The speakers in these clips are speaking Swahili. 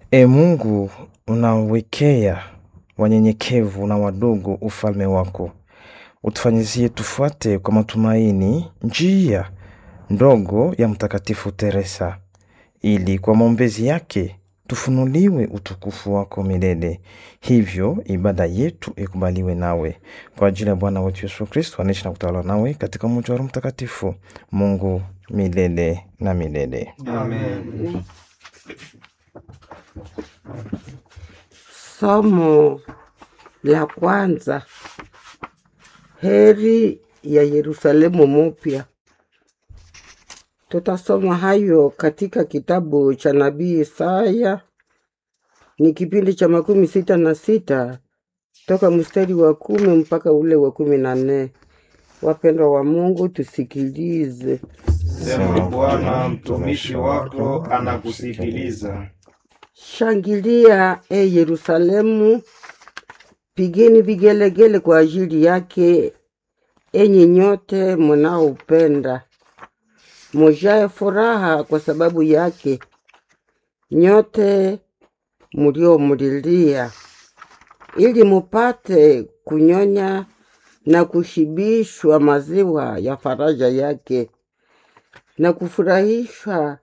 E Mungu, unawekea wanyenyekevu na wadogo ufalme wako, utufanyizie tufuate kwa matumaini njia ndogo ya Mtakatifu Teresa, ili kwa maombezi yake tufunuliwe utukufu wako milele. Hivyo ibada yetu ikubaliwe nawe, kwa ajili ya Bwana wetu Yesu Kristo, anaishi na kutawala nawe katika umoja wa Roho Mtakatifu, Mungu milele na milele. Amen. Somo la kwanza. Heri ya Yerusalemu mupya. Tutasoma hayo katika kitabu cha nabii Isaya, ni kipindi cha makumi sita na sita toka mstari wa kumi mpaka ule wa kumi na nne. Wapendwa wa Mungu, tusikilize. Sema Bwana, mtumishi wako anakusikiliza. Shangilia e Yerusalemu, pigeni vigelegele kwa ajili yake, enyi nyote mnaoupenda. Mujae furaha kwa sababu yake, nyote mliomlilia, ili mupate kunyonya na kushibishwa maziwa ya faraja yake na kufurahishwa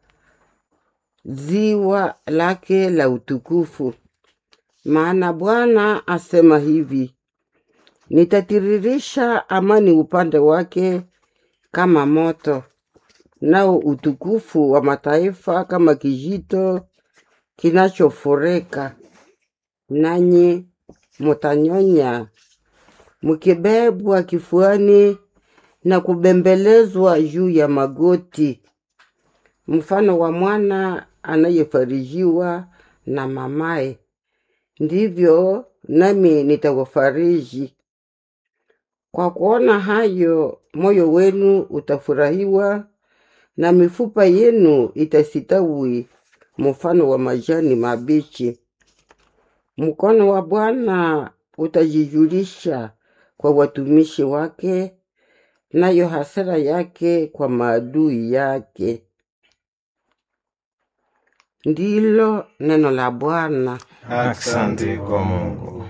ziwa lake la utukufu. Maana Bwana asema hivi, nitatiririsha amani upande wake kama moto, nao utukufu wa mataifa kama kijito kinachofurika. Nanyi mutanyonya mkibebwa kifuani na kubembelezwa juu ya magoti mfano wa mwana anayefarijiwa na mamaye, ndivyo nami nitawafariji. Kwa kuona hayo, moyo wenu utafurahiwa na mifupa yenu itasitawi mfano wa majani mabichi. Mkono wa Bwana utajijulisha kwa watumishi wake, nayo hasira yake kwa maadui yake. Ndilo neno la Bwana. Asante kwa Mungu.